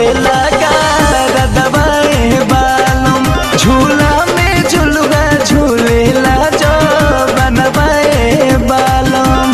लगा दबाए बालम झूला में झुलुआ झूलेला जो बनवाए बालम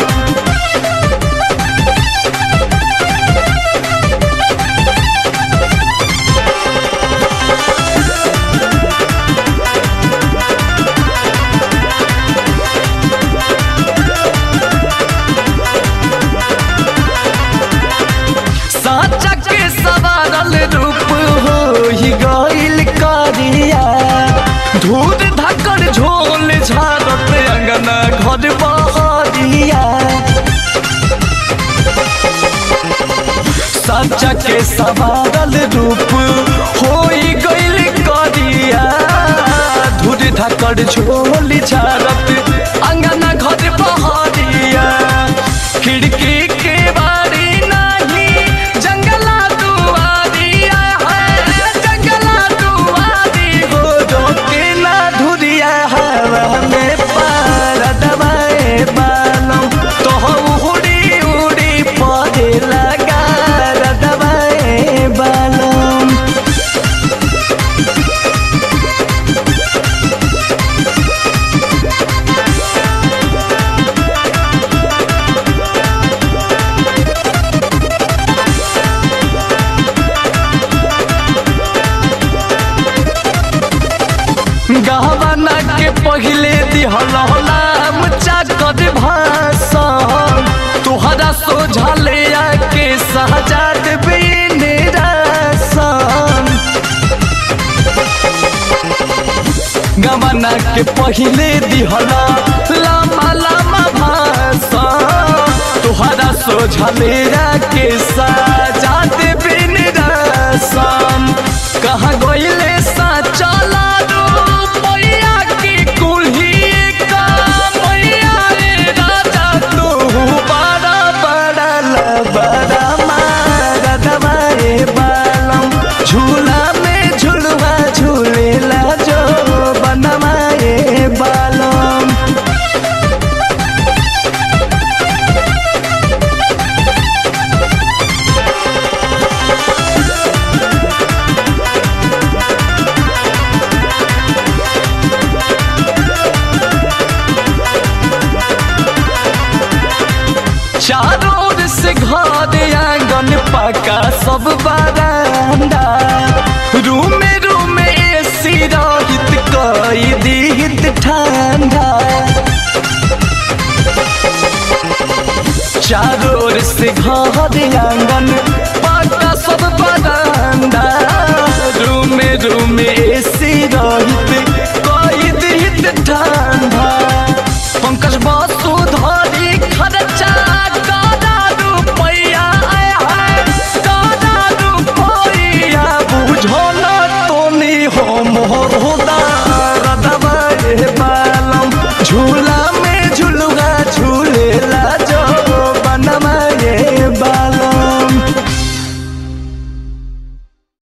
साचा के सवारल रूप हो ही गइल करिया धूल धक्कर झोल झारत अंगना घर बहरिया साचा के सवारल रूप हो ही गइल करिया धूल धक्कर झोल झारत अंगना घर बहरिया खिड़की के बारी नहीं जंगला दुआरिया है जंगला दुआरी हो रोके ना धुरिया हवा में पार दबाए बालम तो उड़ी उड़ी पौधे लगा दबाए बालम गहवाना के पहिले दिहलाम चाकत भाषण तुहरा सोझले आके सहजाद बिन रासन गवाना के पहिले दिहला लामा लामा भाषण तुहरा सोझले आके सहजाद बिन रासन कहाँ गइले सा चला मैया की कुल्ही का मैया रे राजा तू बड़ा बड़ा लबड़ा मार दबाए बालम झूला में झुलवा झूलेला जो बनवाए बालम चारों ओर से घर आंगन पका सब बरांडा रूम में रूम में एसी रहित कई दीहित ठंडा चारों ओर से घर आंगन